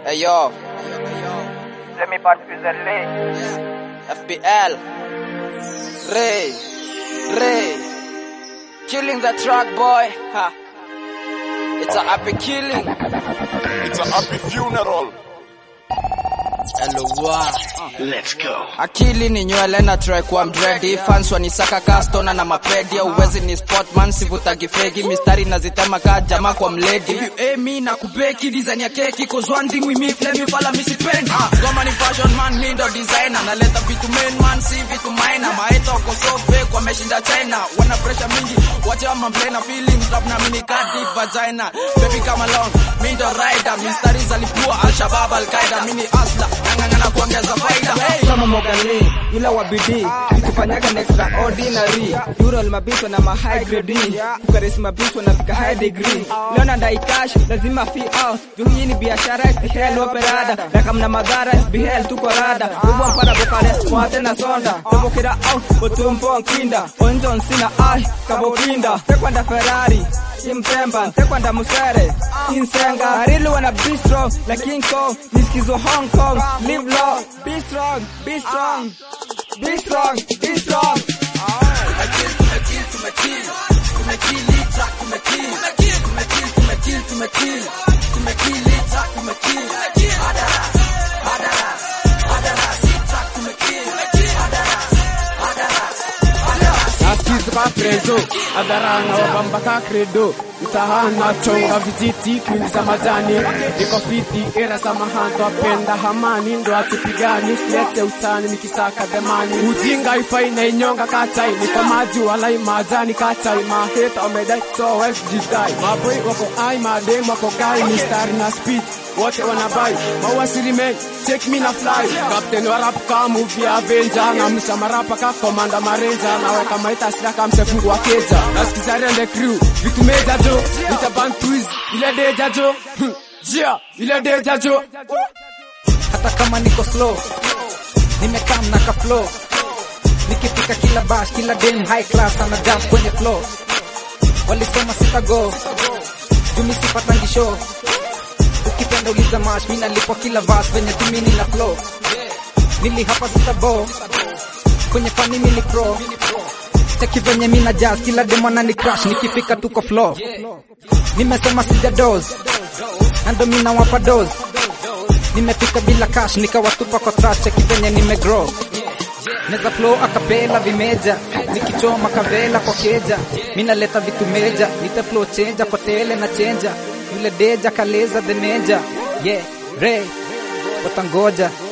Hey yo, Let me pass you the link. FBL. Ray, Ray. Killing the track boy. Ha. It's a happy killing. It's a happy funeral. LY. Let's go. Akili ni nywele na try kuwa mdredi fans wanisaka kastona na mapedi uwezi ni sportman sivutagi fegi mistari nazitema ka jamaa kwa mledi If you aim me na kubeki design ya keki cause one thing we meet let me follow me sipendi ah, goma ni fashion man mi ndo designer naleta vitu main man si vitu minor maeta wako so fake wameshinda China wana pressure mingi wache wa na feelings rap na mini kadi vagina baby come along mi ndo rider mistari zalipua al-shabab al-qaida mini asla nang'ang'ana kuongeza faida hey. kama Mogani ila wa bidii tukifanyaga na extraordinary Ural mabitwa na ma high grade kukarisi mabitwa na fika high degree leo nadai cash lazima fee out juu hii ni biashara is the hell operada na kama na madhara is the hell tuko rada ubwa mpana bokale mwate na sonda tobokera out otumpo nkinda onjon sina ai kabokinda tekwanda Ferrari Impemba, tekwanda musere Insenga, I wanna be strong Like King Kong, nisikizo Hong Kong Live long, be strong, be strong Be strong, be strong nasikizi ka prezo adarana wabamba ka credo mtahana chonga vijiti kuingiza majani niko fiti era samahanto apenda hamani ndo atupigani usilete utani nikisaka dhamani ujinga ifai na inyonga katai niko maji wala imajani katai maheta omedai so wesjidai maboi wako ai madem wako gai mistari na speed wote wanabai mawasilimen take me na fly captain wa rap ka movie avenger na msamarapa ka komanda marenja naweka maita sira ka msefungu wa keja nasikiza rende crew vitu meja jo nitaban twist ile deja jo Hmm, yeah ile deja jo Hata kama niko slow Nimekam na ka flow Nikifika kila bash, kila dem high class Ana jump kwenye flow Walisema sita go Jumi sipatangi show Ukipenda uliza mash Mina lipo kila verse Venye tumini na flow Nili hapa sita bo Kwenye fani mini pro Cheki venye mina jazz Kila dem anani crush Nikifika tuko flow Nimesema sija dose Na ndo mina wapa dose Nimefika bila cash nikawatupa kwa trash cheki venye nimegrow Neza flow akapela vimeja nikichoma kavela kwa keja minaleta vitu meja nite flow chenja kwa tele na chenja yule deja kaleza the meja yeah ray watangoja